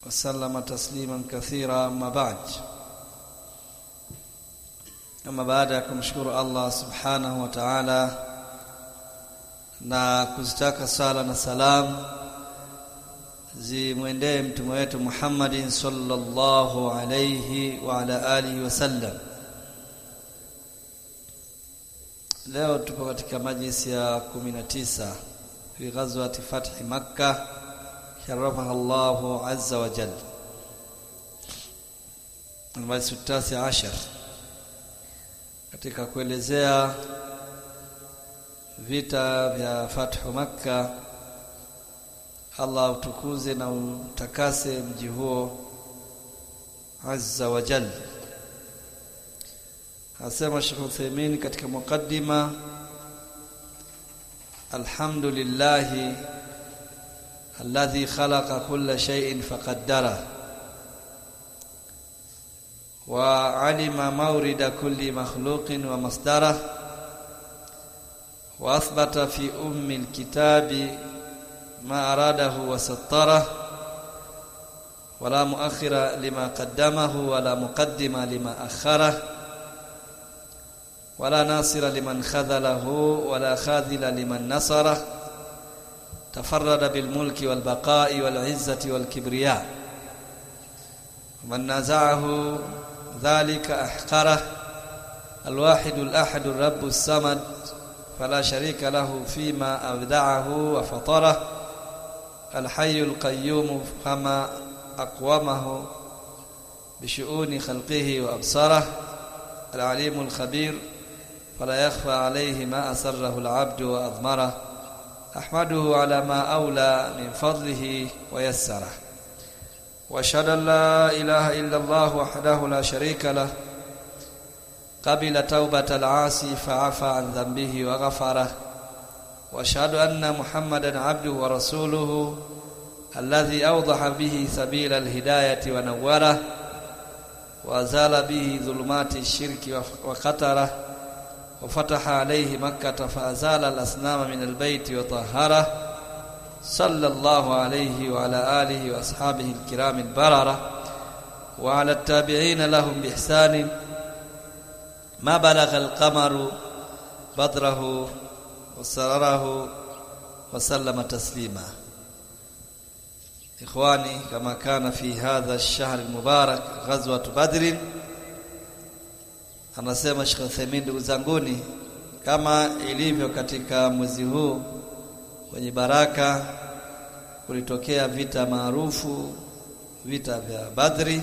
وسلم تسليما كثيرا أما بعد أما بعد kumshukuru Allah subhanahu wa ta'ala na kuzitaka sala na salam zimwendee mtume wetu Muhammadin sallallahu alayhi wa ala alihi wasallam leo tupo katika majlisi ya 19 fi ghazwati fathi makkah sharafaha Allahu azza wa jalla المجلس التاسع عشر katika kuelezea vita vya fathu makka Allah utukuze na utakase mji huo azza wa jalla asema Sheikh Uthaymeen katika mukaddima alhamdulillah alladhi khalaqa kulla shay'in faqaddara wa alima mawrida kulli makhluqin wa masdara wa athbata fi ummi alkitabi ma aradahu wa sattara ولا مؤخر لما قدمه ولا مقدم لما أخره ولا ناصر لمن خذله ولا خاذل لمن نصره تفرد بالملك والبقاء والعزة والكبرياء ومن نازعه ذلك أحقره الواحد الأحد الرب الصمد فلا شريك له فيما أبدعه وفطره الحي القيوم فما أقومه بشؤون خلقه وأبصاره العليم الخبير فلا يخفى عليه ما أسره العبد وأضمره أحمده على ما أولى من فضله ويسره وأشهد أن لا إله إلا الله وحده لا شريك له قبل توبة العاصي فعفى عن ذنبه وغفره وأشهد أن محمدا عبده ورسوله الذي أوضح به سبيل الهداية ونوره وأزال به ظلمات الشرك وقتره وفتح عليه مكة فأزال الأصنام من البيت وطهره صلى الله عليه وعلى آله وأصحابه الكرام البررة وعلى التابعين لهم بإحسان ما بلغ القمر بدره وسرره وسلم تسليما إخواني كما كان في هذا الشهر المبارك غزوة بدر anasema Sheikh Uthaymeen ndugu zanguni kama ilivyo katika mwezi huu wenye baraka kulitokea vita maarufu vita vya Badri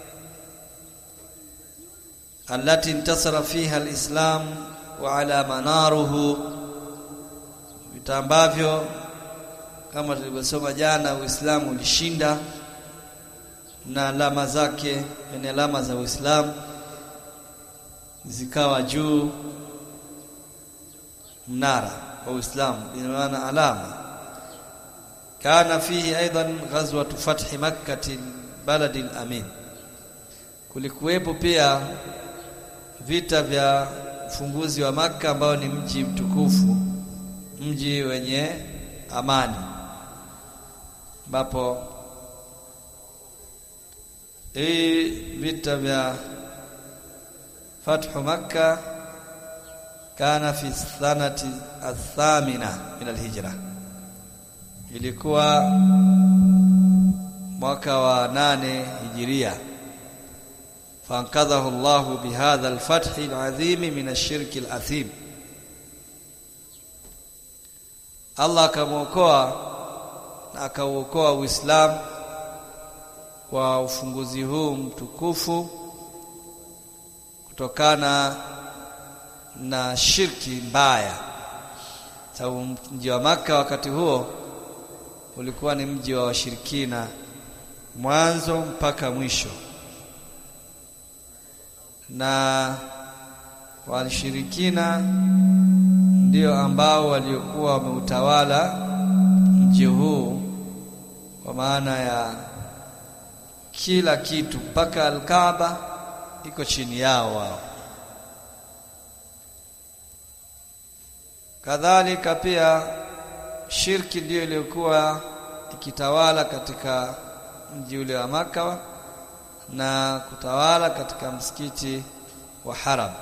allati intasara fiha alislam wa ala manaruhu vita ambavyo kama tulivyosoma jana Uislamu ulishinda na alama zake ni alama za Uislamu zikawa juu mnara wa Uislamu ina maana alama kana fihi aidan ghazwatu fathi makkah balad amin kulikuwepo pia vita vya ufunguzi wa maka ambao ni mji mtukufu mji wenye amani ambapo hii vita vya fathu makka kana fi sanati athamina min alhijra ilikuwa mwaka wa nane hijiria فانقذه الله بهذا الفتح العظيم من الشرك الأثيم Allah akamwokoa na akauokoa Uislamu kwa ufunguzi huu mtukufu kutokana na shirki mbaya. Sababu mji wa Maka wakati huo ulikuwa ni mji wa washirikina mwanzo mpaka mwisho, na washirikina ndio ambao waliokuwa wameutawala mji huu kwa maana ya kila kitu mpaka Al-Kaaba iko chini yao wao. Kadhalika pia shirki ndiyo iliyokuwa ikitawala katika mji ule wa Maka na kutawala katika msikiti wa Haram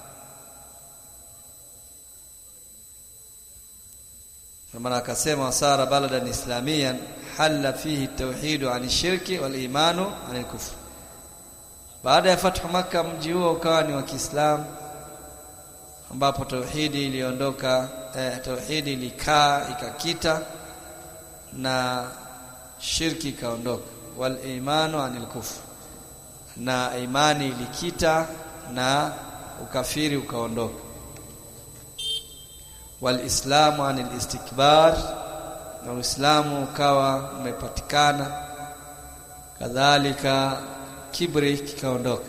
kama akasema wasara baladan islamiyan halla fihi tauhid an shirki wal imanu an kufr baada ya fathu Makka mji huo ukawa ni wa Kiislamu ambapo tauhidi iliondoka eh, tauhidi ilikaa ikakita na shirki ikaondoka wal imanu anil kufr na imani ilikita na ukafiri ukaondoka wal islamu anil istikbar na uislamu ukawa umepatikana kadhalika kibri kikaondoka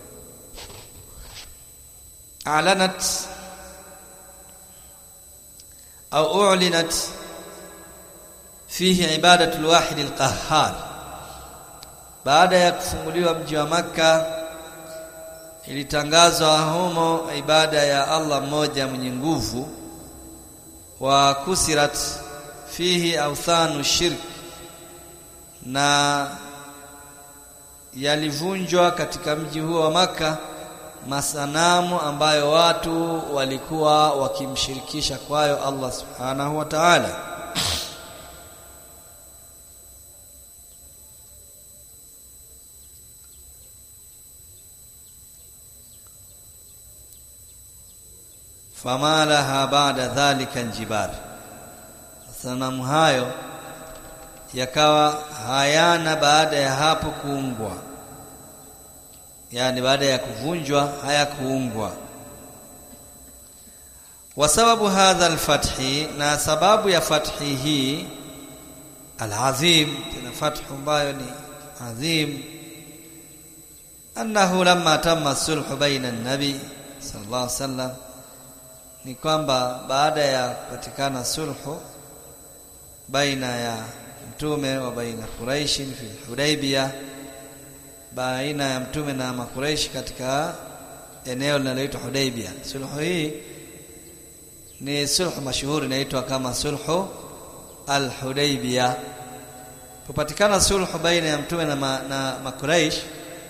alanat au u'linat fihi ibadatu alwahid alqahhar baada ya kufunguliwa mji wa maka ilitangazwa humo ibada ya Allah mmoja mwenye nguvu wa kusirat fihi awthanu shirk na yalivunjwa katika mji huo wa maka masanamu ambayo watu walikuwa wakimshirikisha kwayo Allah subhanahu wa ta'ala fama laha ba'da dhalika njibar sanamu hayo yakawa hayana baada ya hapo kuungwa yani baada ya kuvunjwa hayakuungwa wa sababu hadha alfathi na sababu ya fathi hii alazim tena fathu ambayo ni azim annahu lamma tamma sulhu baina an-nabi sallallahu alaihi wasallam ni kwamba baada ya kupatikana sulhu baina ya mtume wa baina Quraish fi Hudaybiyah baina ya mtume na makureishi katika eneo linaloitwa Hudaybiyah sulhu hii ni sulhu mashuhuri inaitwa kama sulhu al-Hudaybiyah kupatikana sulhu baina ya mtume na, ma, na makureish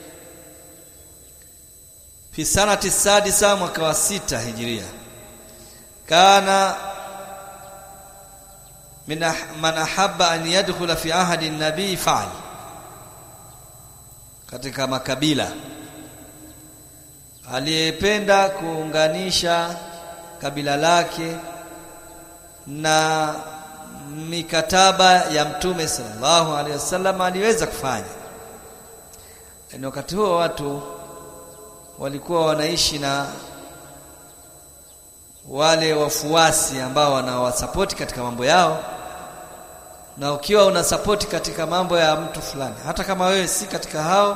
fi sanati sadisa mwaka wa sita hijiria kana min man ahabba an yadkhula fi ahadi an-nabi fa'al katika makabila aliyependa kuunganisha kabila lake na mikataba ya mtume sallallahu alaihi wasallam aliweza kufanya ni wakati huo watu walikuwa wanaishi na wale wafuasi ambao wanawasapoti katika mambo yao na ukiwa una support katika mambo ya mtu fulani hata kama wewe si katika hao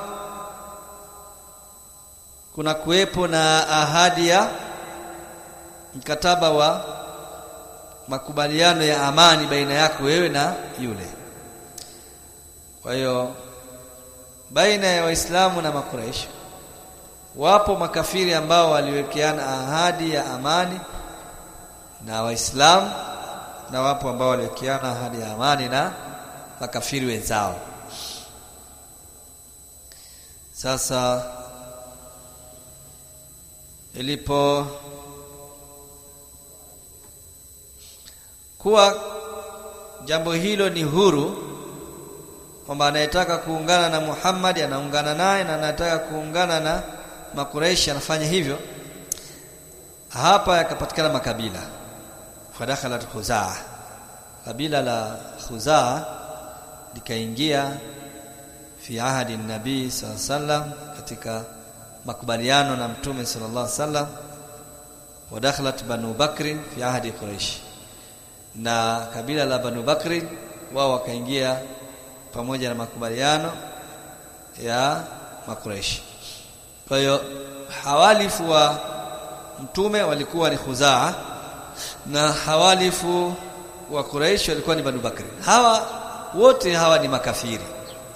kuna kuwepo na ahadi ya mkataba wa makubaliano ya amani baina yako wewe na yule kwa hiyo baina ya waislamu na makuraishi wapo makafiri ambao waliwekeana ahadi ya amani na waislamu na wapo ambao waliwekeana ahadi ya amani na makafiri wenzao sasa ilipo kuwa jambo hilo ni huru kwamba anayetaka kuungana na Muhammad anaungana naye na anataka kuungana na Makuraishi anafanya hivyo hapa yakapatikana makabila fadakhalat khuzaa kabila la khuzaa likaingia fi ahadi nabii sallam katika makubaliano na mtume sallallahu alaihi wasallam wadakhalat banu bakri fi ahadi quraish na kabila la banu bakri wao wakaingia pamoja na makubaliano ya makuraishi kwa hiyo hawalifu wa mtume walikuwa ni khuzaa na hawalifu wa Quraysh walikuwa ni Banu Bakri. Hawa wote hawa ni makafiri.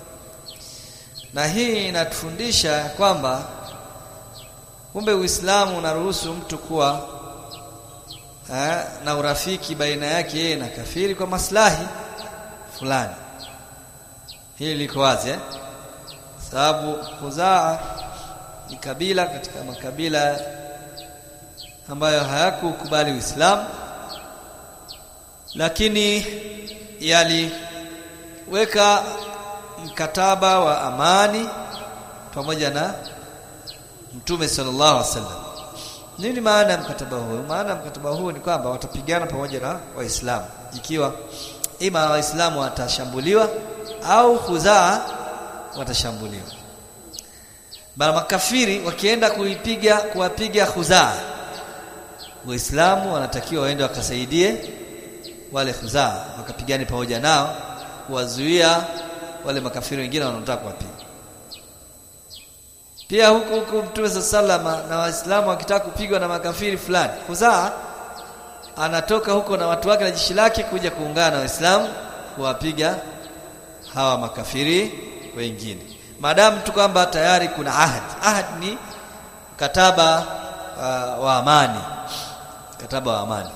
Na hii inatufundisha kwamba kumbe Uislamu unaruhusu mtu kuwa eh, na urafiki baina yake yeye na kafiri kwa maslahi fulani. hili liko wazi eh? sababu Khuzaa ni kabila katika makabila ambayo hayakukubali Uislamu lakini yaliweka mkataba wa amani pamoja na Mtume sallallahu alaihi wasallam. Nini maana ya mkataba huu? Maana ya mkataba huu ni kwamba watapigana pamoja na Waislamu ikiwa ima Waislamu watashambuliwa au Khuzaa watashambuliwa. Bali makafiri wakienda kuipiga kuwapiga Khuzaa Waislamu wanatakiwa waende wakasaidie wale Khuzaa wakapigane pamoja nao kuwazuia wale makafiri wengine wanaotaka kuwapiga. Pia huku huku Mtume salama na Waislamu wakitaka kupigwa na makafiri fulani, Khuzaa anatoka huko na watu wake na jeshi lake kuja kuungana na Waislamu kuwapiga hawa makafiri wengine. Maadamu tu kwamba tayari kuna ahad. Ahad ni mkataba uh, wa amani. Mkataba wa amani.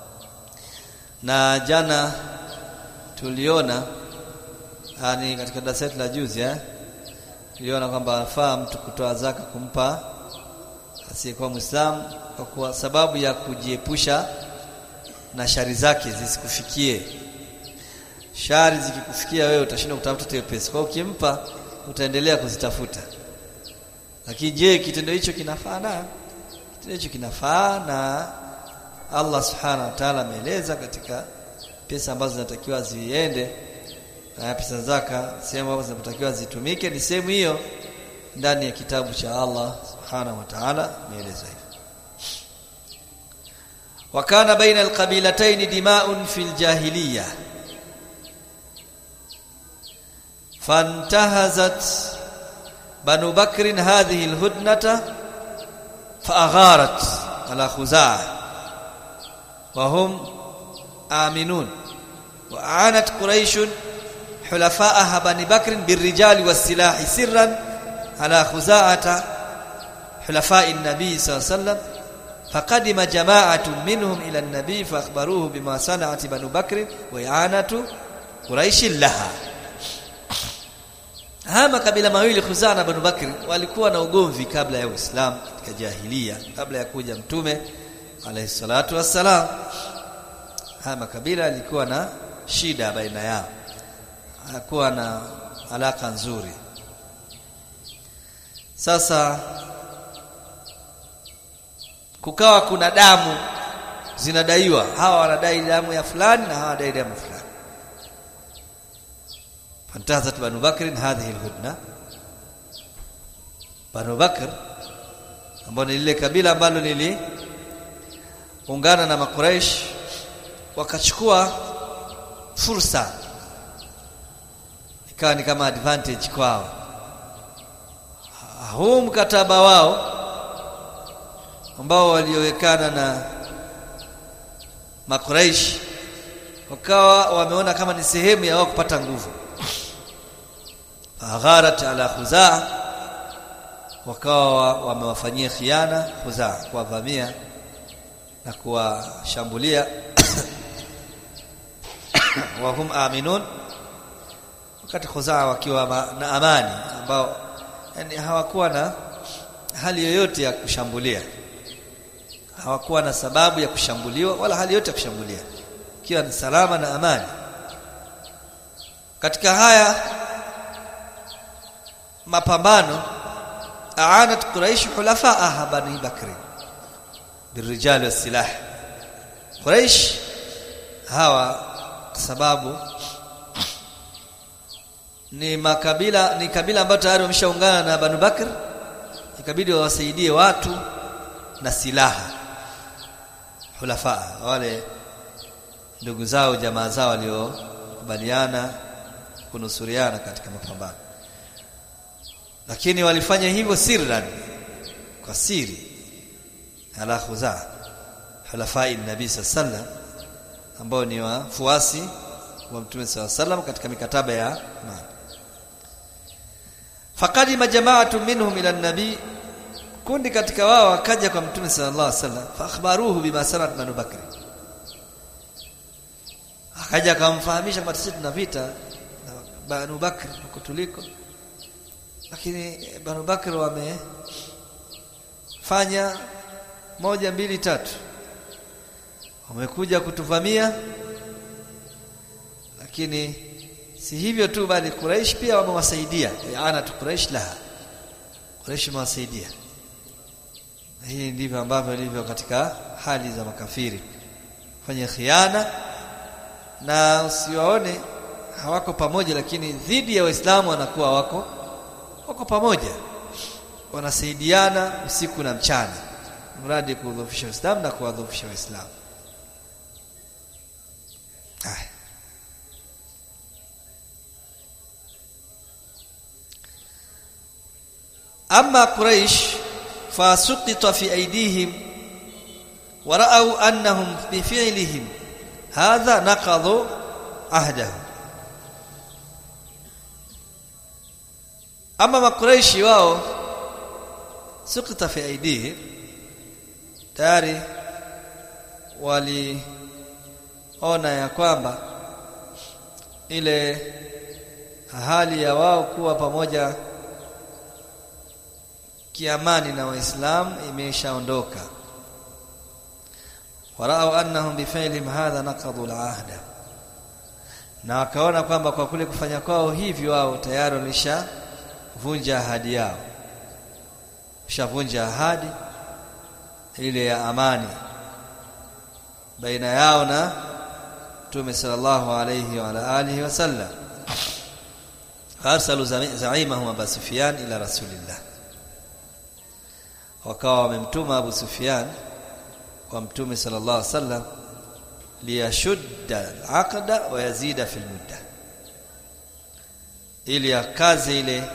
Na jana tuliona yani katika darasa la juzi eh tuliona kwamba afaa mtu kutoa zaka kumpa asiyekuwa Muislamu kwa kuwa sababu ya kujiepusha na shari zake zisikufikie. Shari zikikufikia wewe utashinda kutafuta hiyo pesa. Kwa hiyo ukimpa utaendelea kuzitafuta. Lakini je, kitendo hicho kinafaa na kitendo hicho kinafaa na Allah Subhanahu wa Ta'ala ameeleza katika pesa ambazo zinatakiwa ziende na pesa zaka sehemu ambazo zinatakiwa zitumike ni sehemu hiyo ndani ya kitabu cha Allah Subhanahu wa Ta'ala ameeleza hivyo. وكان بين القبيلتين دماء في الجاهليه فانتهزت بنو بكر هذه الهدنة فأغارت على خزاعة وهم آمنون وأعانت قريش حلفاءها بني بكر بالرجال والسلاح سرا على خزاعة حلفاء النبي صلى الله عليه وسلم فقدم جماعة منهم إلى النبي فأخبروه بما صنعت بنو بكر وإعانة قريش لها Haya makabila mawili Khuzaa na Banu Bakri walikuwa na ugomvi kabla ya Uislamu katika jahilia, kabla ya kuja Mtume alayhi salatu wassalam. Haya makabila yalikuwa na shida baina yao, hakuwa na alaka nzuri. Sasa kukawa kuna damu zinadaiwa, hawa wanadai damu ya fulani na hawa wanadai damu fulani فانتهزت بنو بكر هذه الهدنه بنو بكر ambao ni lile kabila ambalo liliungana na makuraish wakachukua fursa ikawa ni kama advantage kwao huu mkataba wao ambao waliowekana na makuraish wakawa wameona kama ni sehemu ya wao kupata nguvu agharat ala khuzaa wakawa wamewafanyia khiana khuzaa kuwavamia na kuwashambulia wahum aminun wakati khuzaa wakiwa na amani ambao yani hawakuwa na hali yoyote ya kushambulia hawakuwa na sababu ya kushambuliwa wala hali yote ya kushambulia ikiwa ni salama na amani katika haya mapambano aanat quraish hulafaaha bani bakri birijal wasilah quraish hawa kwa sababu ni makabila ni kabila ambayo tayari wameshaungana na banu bakr ikabidi wawasaidie watu na silaha hulafaa wale ndugu zao jamaa zao waliokubaliana kunusuriana katika mapambano lakini walifanya hivyo sirran kwa siri ala khuzaa hulafai nabii sallam ambao ni wafuasi wa mtume sallam katika mikataba ya amani faqadima jama'atu minhum ila nabii kundi katika wao wakaja kwa mtume sallallahu alaihi wasallam fa akhbaruhu bima sanat banu bakri akaja akamfahamisha kwamba sisi tuna vita Banu Bakr huko tuliko lakini Banu Bakr wamefanya moja mbili tatu wamekuja kutuvamia lakini si hivyo tu bali Quraish pia wamewasaidia ana tu Quraish la Quraish wamewasaidia hii ndivyo ambavyo ilivyo katika hali za makafiri fanya khiana na usiwaone hawako pamoja lakini dhidi ya waislamu wanakuwa wako wako pamoja wanasaidiana usiku na mchana mradi kuudhofisha Uislamu na kuwadhofisha Waislamu haya أما قريش فسقط في أيديهم ورأوا أنهم بفعلهم هذا نقضوا عهدهم أما ما قريش wao سقط في أيديهم tayari waliona ya kwamba ile hali ya wao kuwa pamoja kiamani na waislamu imeshaondoka warau annahum bifailihim hadha naqadu alahda na wakaona kwamba kwa kule kufanya kwao hivi wao tayari walishavunja ahadi yao shavunja ahadi ile ya amani baina yao na Mtume sallallahu alayhi wa alihi wasallam arsalu zaimahum Abu Sufyan ila rasulillah wakawa wamemtuma Abu Sufyan kwa Mtume sallallahu alaihi wasallam liyashudda al-aqda wa yazida fil mudda ili akaze ile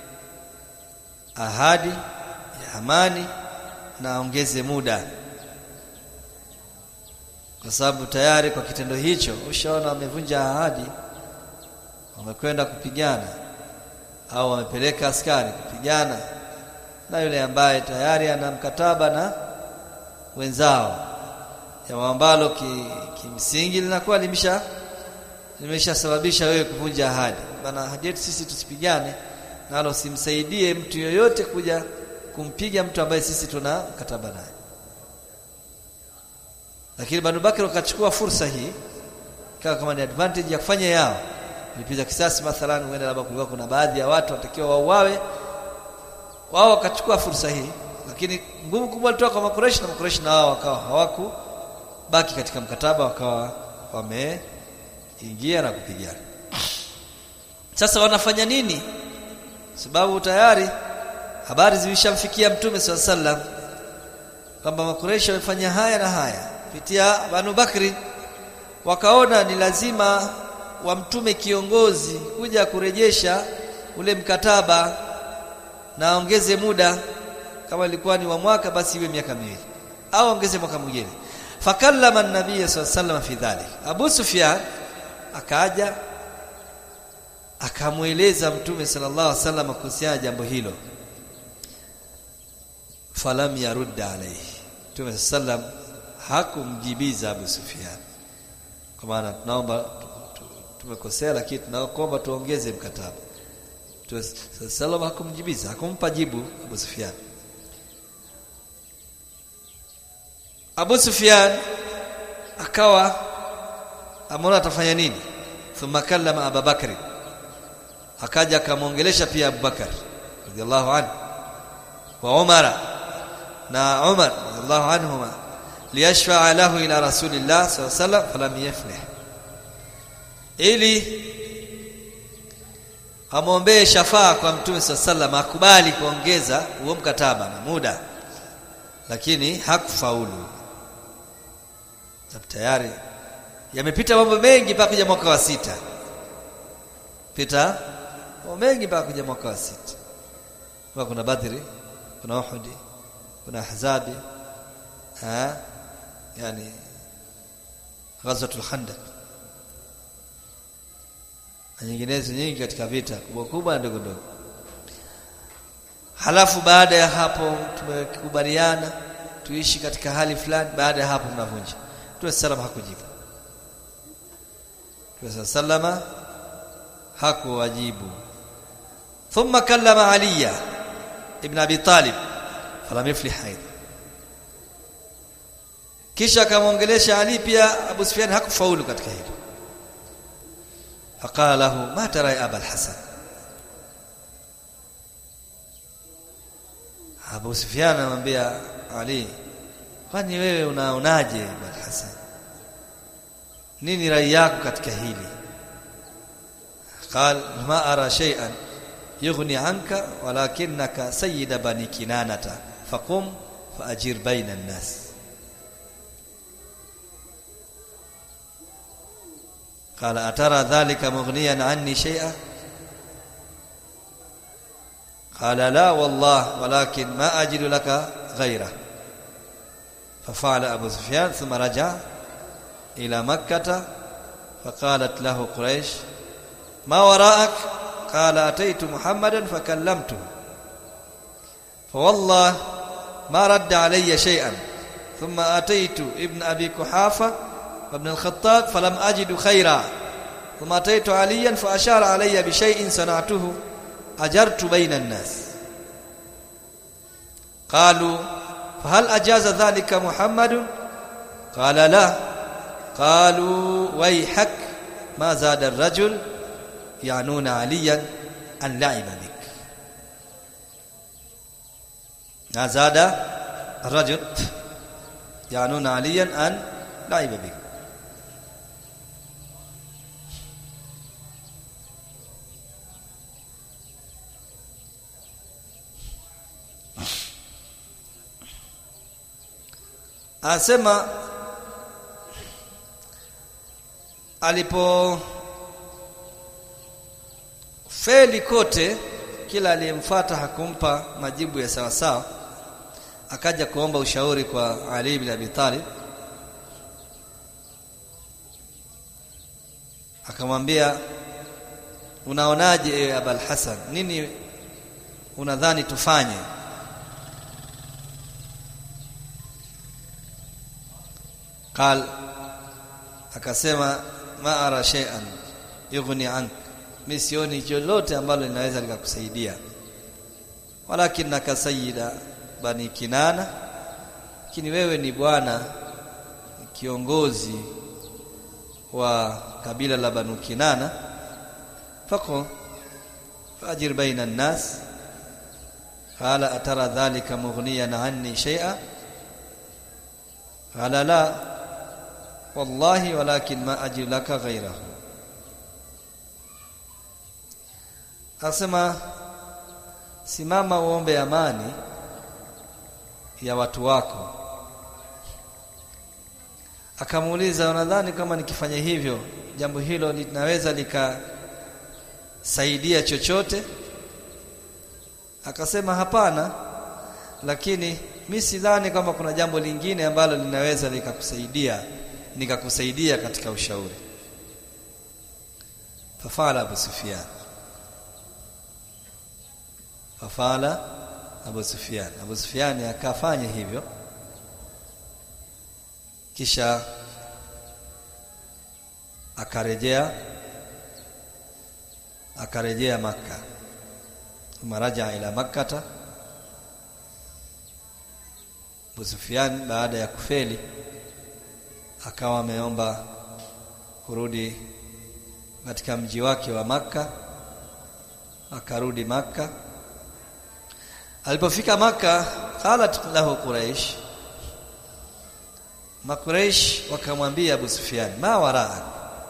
ahadi ya amani na aongeze muda kwa sababu tayari kwa kitendo hicho ushaona wamevunja ahadi wamekwenda kupigana au wamepeleka askari kupigana na yule ambaye tayari ana mkataba na wenzao jambo ambalo kimsingi ki linakuwa limesha limeshasababisha wewe kuvunja ahadi bana ahadi yetu sisi tusipigane nalo simsaidie mtu yoyote kuja kumpiga mtu ambaye sisi tuna mkataba naye lakini Banu Bakr wakachukua fursa hii ikawa kama ni advantage ya kufanya yao lipiza kisasi mathalan huenda labda kulikuwa kuna baadhi ya watu watakiwa wauawe wao wakachukua fursa hii lakini nguvu kubwa ilitoka kwa makureshi na makureshi na wao wakawa hawaku baki katika mkataba wakawa wameingia na kupigana sasa wanafanya nini sababu tayari habari zilishamfikia mtume swalla sallam kwamba makureshi wamefanya haya na haya kupitia Banu Bakri wakaona ni lazima wamtume kiongozi kuja kurejesha ule mkataba na ongeze muda kama ilikuwa ni wa mwaka basi iwe miaka miwili au ongeze mwaka mwingine fakallama an-nabiy sallallahu fi dhalik Abu Sufyan akaja akamweleza mtume sallallahu alaihi wasallam kuhusiana jambo hilo falam yarudda alayhi mtume sallam hakumjibiza Abu Sufyan kwa maana tunaomba tumekosea lakini tunaomba tuongeze mkataba Mtume sallam hakumjibiza hakumpa jibu Abu Sufyan Abu Sufyan akawa ameona atafanya nini thumma kallama Abu Bakr akaja akamwongelesha pia Abu Bakar radhiallahu anhu wa Umar na Umar radhiallahu anhuma liyashfa'a lahu ila rasulillah sallallahu alaihi wasallam falam yaflih ili amwombee shafaa kwa mtume sallallahu alaihi wasallam akubali kuongeza huo mkataba na muda lakini hakufaulu sababu tayari yamepita mambo mengi mpaka kuja mwaka wa sita pita mambo mengi mpaka kuja mwaka wa sita kwa kuna badri kuna uhudi kuna ahzabi ha yani ghazwatul khandaq na nyinginezo nyingi katika vita kubwa kubwa na ndogo ndogo halafu baada ya hapo tumekubaliana tuishi katika hali fulani baada ya hapo mnavunja Mtume sallam hakujibu Mtume sallama hakuwajibu thumma kallama aliya ibn abi talib falam yuflih aidha kisha akamwongelesha ali pia abu sufyan hakufaulu katika hilo faqala lahu ma tara ya abul hasan abu sufyan anamwambia ali kwani wewe unaonaje abul hasan nini rai yako katika hili قال ما أرى شيئا يغني عنك ولكنك سيد بني كنانة فقم فأجير بين الناس قال أترى ذلك مغنيا عني شيئا قال لا والله ولكن ما أجد لك غيره ففعل أبو سفيان ثم رجع إلى مكة فقالت له قريش ما وراءك قال أتيت محمدا فكلمته فوالله ما رد علي شيئا ثم أتيت ابن أبي كحافة وابن الخطاب فلم أجد خيرا ثم أتيت عليا فأشار علي بشيء صنعته أجرت بين الناس قالوا فهل أجاز ذلك محمد قال لا قالوا ويحك ما زاد الرجل يعنون عليا أن لعب بك ما زاد الرجل يعنون عليا أن لعب بك asema alipo feli kote kila aliyemfuata hakumpa majibu ya sawa sawa akaja kuomba ushauri kwa Ali ibn Abi Talib akamwambia unaonaje ewe Abul Hasan nini unadhani tufanye قال akasema ma ara shay'an yughni anka mimi sioni lolote ambalo linaweza likakusaidia walakinaka sayyida bani kinana lakini wewe ni bwana kiongozi wa kabila la banu kinana fako fajir baina an-nas qala atara dhalika mughniyan anni shay'a qala la wallahi walakin ma ajir laka ghayrahu Asema simama uombe amani ya watu wako. Akamuuliza unadhani kama nikifanya hivyo jambo hilo linaweza likasaidia chochote? Akasema hapana, lakini mi sidhani kwamba kuna jambo lingine ambalo linaweza likakusaidia nikakusaidia katika ushauri. Fafala Abu Sufyan fafala Abu Sufyan Abu Sufyan akafanya hivyo kisha akarejea akarejea maka maraja ila makkata Abu Sufyan baada ya kufeli akawa ameomba kurudi katika mji wake wa maka akarudi maka alipofika maka qalat lahu quraish makuraish wakamwambia Abu Sufyan ma waraak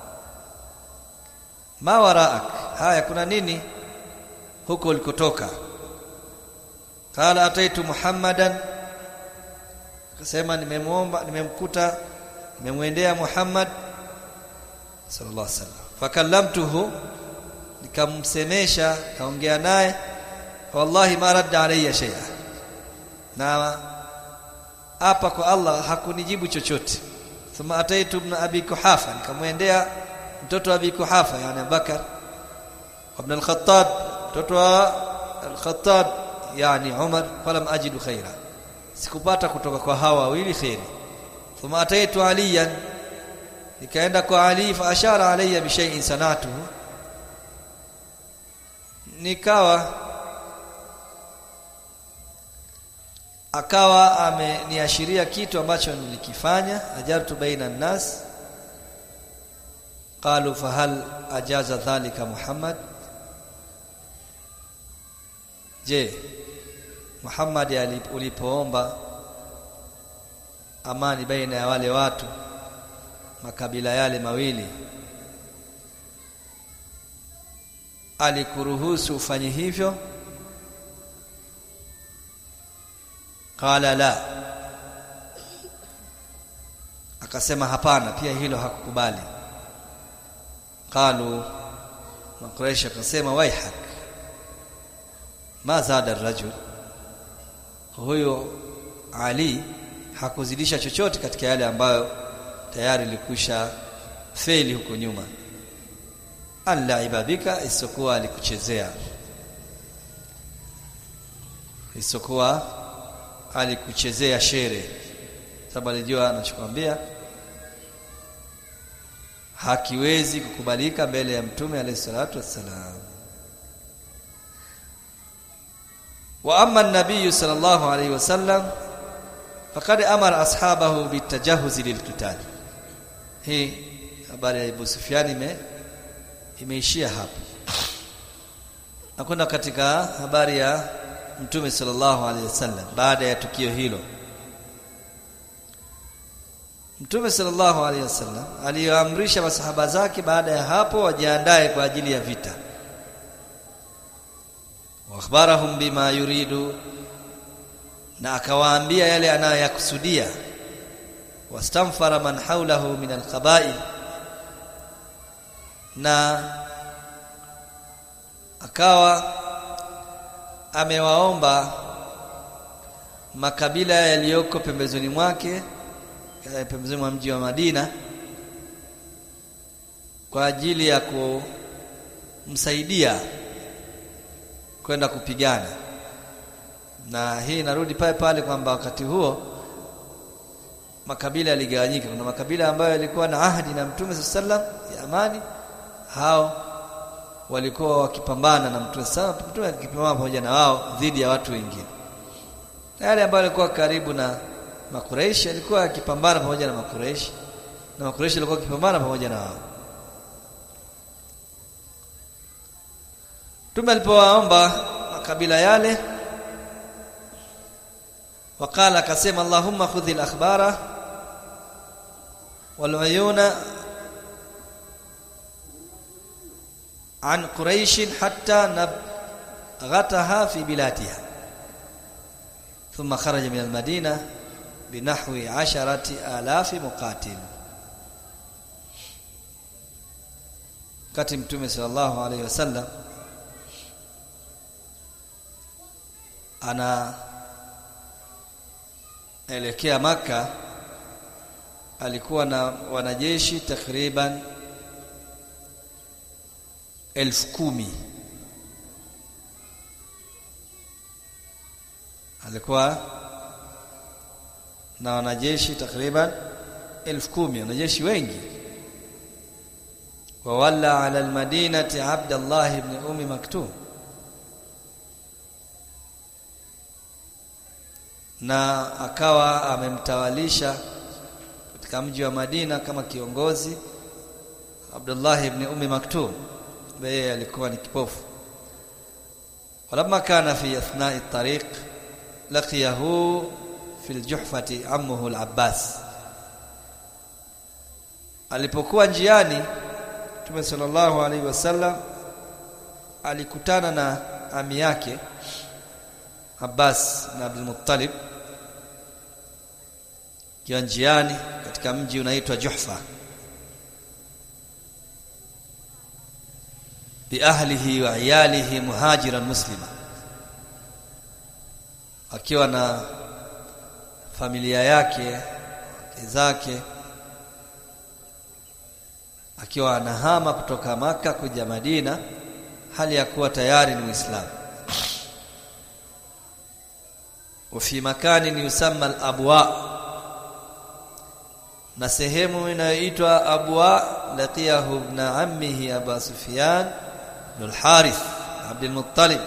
ma waraak haya kuna nini huko ulikotoka qala ataitu muhammadan akasema nimemuomba nimemkuta nimemwendea Muhammad sallallahu alaihi wasallam fakallamtuhu nikamsemesha kaongea naye wallahi ma radda alayya shay'a na hapa kwa Allah hakunijibu chochote thumma ataitu ibn abi kuhafa nikamwendea mtoto wa abi kuhafa yani Abubakar ibn al-Khattab mtoto wa al-Khattab yani Umar falam ajidu khaira sikupata kutoka kwa hawa wawili khairi thumma ataitu aliyan nikaenda kwa Ali fa ashara alayya bi shay'in sanatuhu nikawa akawa ameniashiria kitu ambacho nilikifanya ajartu baina nas qalu fahal ajaza dhalika Muhammad je Muhammad ulipoomba amani baina ya wale watu makabila yale mawili alikuruhusu ufanye hivyo qala la akasema hapana pia hilo hakukubali qalu makuraish akasema waihak ma zada rajul huyo ali hakuzidisha chochote katika yale ambayo tayari likusha feli huko nyuma alla ibadika isokuwa alikuchezea isokuwa alikuchezea shere sababu alijua anachokwambia hakiwezi kukubalika mbele ya mtume alayhi salatu wassalam wa amma an-nabiy sallallahu alayhi wasallam faqad amara ashabahu bitajahuz lilqital hii habari ya Abu Sufyan ime imeishia hapa nakwenda katika habari ya mtume sallallahu alaihi wasallam baada ya tukio hilo mtume sallallahu alaihi wasallam aliyoamrisha masahaba zake baada ya hapo wajiandae kwa ajili ya vita wa akhbarahum bima yuridu na akawaambia yale anayoyakusudia wastamfara man hawlahu min alqaba'il na akawa amewaomba makabila yaliyoko pembezoni mwake pembezoni mwa mji wa Madina kwa ajili ya kumsaidia kwenda kupigana na hii inarudi pale pale kwamba wakati huo makabila yaligawanyika kuna makabila ambayo yalikuwa na ahadi na Mtume sallam ya amani hao walikuwa wakipambana na Mtume sallam Mtume akipambana pamoja na wao dhidi ya watu wengine na yale ambayo walikuwa karibu na Makureishi alikuwa akipambana pamoja na Makureishi na Makureishi alikuwa akipambana pamoja na wao Mtume alipowaomba makabila yale wakala akasema Allahumma khudhi al-akhbara wal uyuna an quraish hatta nabghataha fi bilatiha thumma kharaja min al-madina binahwi 10000 muqatil kati mtume sallallahu alayhi wasallam ana elekea maka alikuwa na wanajeshi takriban elfu kumi alikuwa na wanajeshi takriban elfu kumi wanajeshi wengi wawalla ala almadinati abdallah ibn umi maktum na akawa amemtawalisha katika mji wa Madina kama kiongozi Abdullah ibn Ummi Maktum yeye alikuwa ni kipofu walamma kana fi athna'i at-tariq laqiyahu fi al-juhfati ammuhu al-Abbas alipokuwa njiani Mtume sallallahu alaihi wasallam alikutana na ami yake Abbas na Abdul Muttalib kiwa njiani katika mji unaitwa Juhfa bi ahlihi wa iyalihi muhajiran muslima akiwa na familia yake wake zake akiwa anahama kutoka maka kuja Madina hali ya kuwa tayari ni Muislamu وفي مكان يسمى الابواء na sehemu inayoitwa abwa laqiyahu ibn ammihi abu sufyan bin harith Abdul Muttalib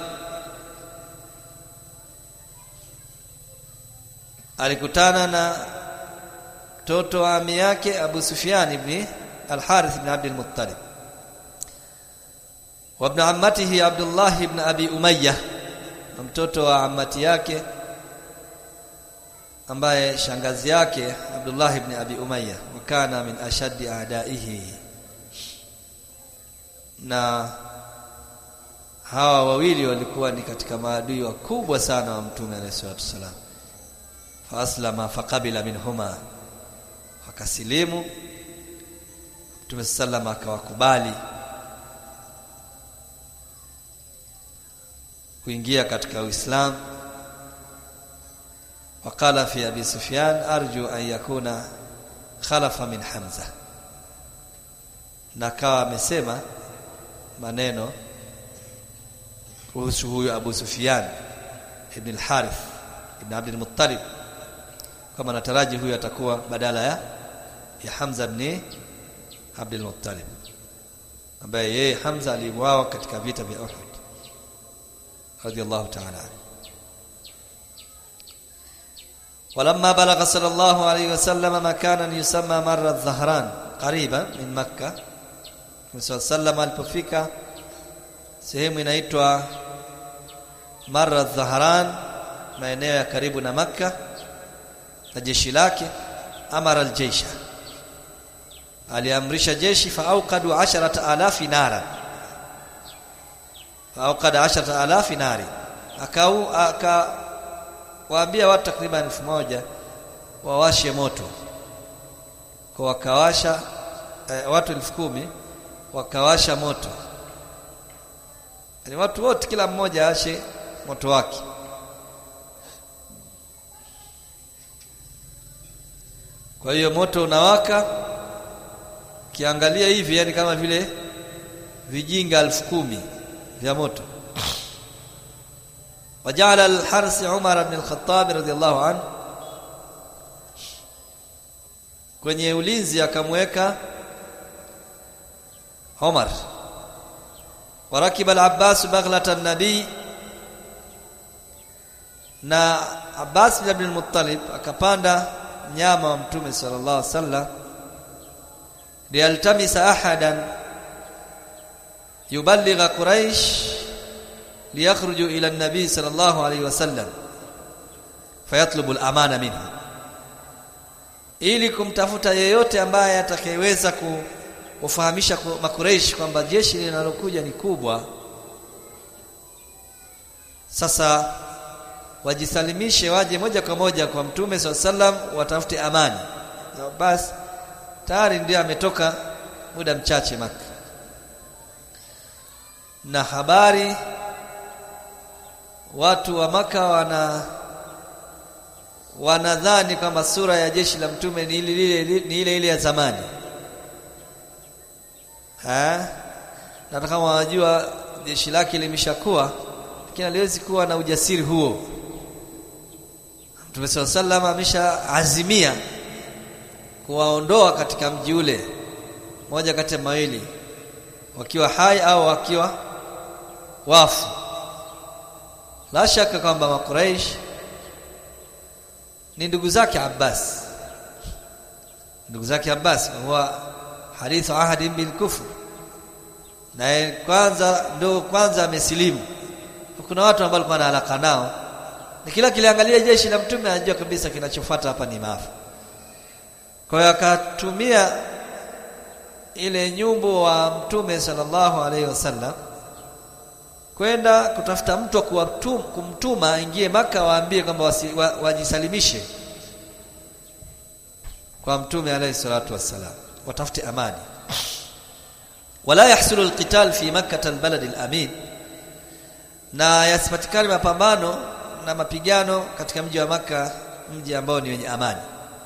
alikutana na mtoto wa ami yake Abu Sufyan ibn Al-Harith ibn Abdul Muttalib wa ibn ammatihi Abdullah ibn Abi Umayyah na mtoto wa amati yake ambaye shangazi yake Abdullah ibn Abi Umayyah wakana min ashaddi a'daihi na hawa wawili walikuwa ni katika maadui wakubwa sana wa mtume alayhi salatu wasalam fa aslama faqabila minhuma wakasilimu mtume sallam akawakubali kuingia katika Uislamu وقال في ابي سفيان ارجو ان يكون خلف من حمزه na kawa amesema maneno kuhusu huyu Abu Sufyan ibn al-Harith ibn Abd al-Muttalib kama nataraji huyu atakuwa badala ya ya Hamza ibn Abd al-Muttalib ambaye yeye Hamza aliuawa katika vita vya Uhud radiyallahu ta'ala anhu ولما بلغ صلى الله عليه وسلم مكانا يسمى مر الظهران قريبا من مكة صلى الله عليه وسلم alipofika sehemu inaitwa Marra Dhahran maeneo ya karibu na Makka na jeshi lake amara aljeisha aliamrisha jeshi faauqadu 10000 nara faauqada 10000 nari akau aka waambia watu takriban elfu moja wawashe moto kwa wakawasha eh, watu elfu kumi wakawasha moto yani watu wote kila mmoja ashe moto wake kwa hiyo moto unawaka kiangalia hivi yani kama vile vijinga elfu kumi vya moto وجعل الحرس عمر بن الخطاب رضي الله عنه kwenye ulinzi akamweka Umar warakiba al-Abbas baghlata an-nabi na Abbas bin Abdul Muttalib akapanda nyama wa mtume sallallahu alaihi wasallam lialtamisa ahadan yuballigha quraish liyakhruju ila an-nabi sallallahu alaihi wasallam fayatlubu al-amana minhu ili kumtafuta yeyote ambaye atakayeweza kufahamisha makureish kwamba jeshi linalokuja ni kubwa sasa wajisalimishe waje moja kwa moja kwa mtume sallam watafute amani na basi tayari ndiye ametoka muda mchache maka na habari watu wa maka wana wanadhani kwamba sura ya jeshi la mtume ni ile ile ni ile ile ya zamani ha na kama wanajua jeshi lake limeshakuwa lakini aliwezi kuwa na ujasiri huo Mtume sallallahu ameshaazimia kuwaondoa katika mji ule moja kati ya mawili wakiwa hai au wakiwa wafu la shaka kwamba makuraish ni ndugu zake Abbas ndugu zake Abbas huwa hadithu ahadi bil kufr na kwanza ndo kwanza amesilimu kuna watu ambao walikuwa na alaka nao na kila kiliangalia jeshi la mtume anajua kabisa kinachofuata hapa ni maafa kwa hiyo akatumia ile nyumbu wa mtume sallallahu alaihi wasallam kwenda kutafuta mtu wa kuwatum, kumtuma aingie maka waambie kwamba wa, wajisalimishe kwa mtume alayhi salatu wassalam watafute amani wala yahsulu alqital fi makkah albalad alamin na yasipatikane mapambano na mapigano katika mji wa maka mji ambao ni wenye amani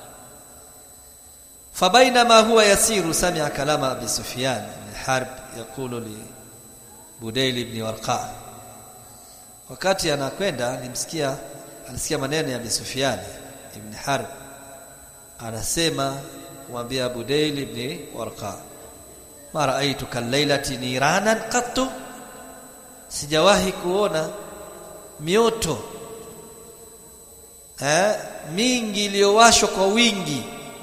fabainama huwa yasiru sami'a kalama abi sufyan bin harb yaqulu li Budail ibn Warqa wakati anakwenda alimsikia alisikia maneno ya Abi Sufyan ibn Harb anasema kumwambia Budail ibn Warqa ma ra'aytuka al-lailati niranan qattu sijawahi kuona mioto eh, mingi iliyowashwa kwa wingi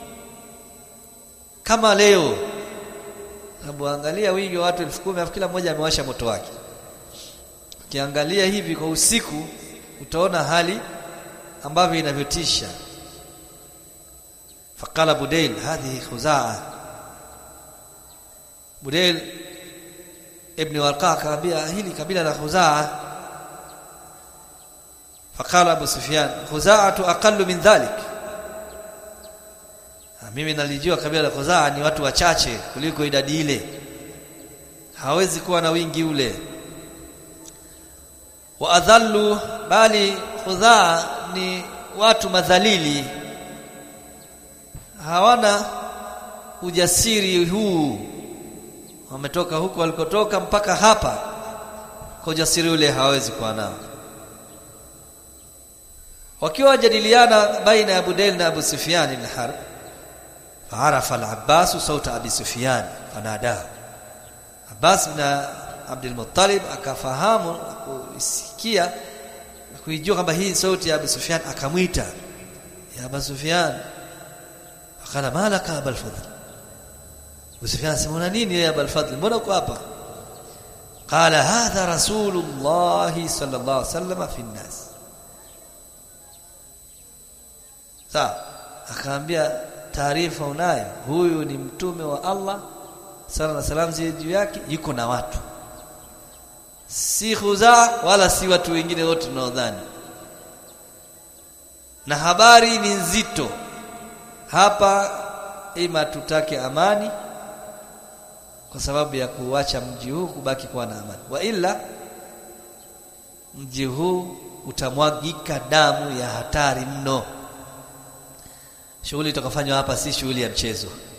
kama leo sababu angalia wingi wa watu elfu kumi kila mmoja amewasha moto wake ukiangalia hivi kwa usiku utaona hali ambavyo inavyotisha faqala budail hadhihi khuzaa budail ibn warqa akaambia hili kabila la khuzaa faqala abu sufyan khuzaatu aqallu min dhalik mimi nalijua kabila la khuzaa ni watu wachache kuliko idadi ile hawezi kuwa na wingi ule wa adhallu bali khudhaa ni watu madhalili hawana ujasiri huu wametoka huko walikotoka mpaka hapa kwa ujasiri ule hawezi kuwa nao wakiwa wajadiliana baina ya Budail na Abu Sufyan ibn Harb faarafa al-Abbas sauta Abi Sufyan fanadahu Abbas na Abdul Muttalib akafahamu na kuisikia na kuijua kwamba hii sauti ya Abu Sufyan akamwita ya Abu Sufyan akala malaka Abul Fadl Abu Sufyan sema nini ya Abul Fadl mbona uko hapa qala hadha rasulullah sallallahu alaihi wasallam fi nnas sawa akaambia taarifa unayo huyu ni mtume wa Allah sala na salam ziwe juu yake yuko na watu si khuzaa wala si watu wengine wote tunaodhani na habari ni nzito hapa ima tutake amani kwa sababu ya kuacha mji huu kubaki kuwa na amani wa ila mji huu utamwagika damu ya hatari mno shughuli itakafanywa hapa si shughuli ya mchezo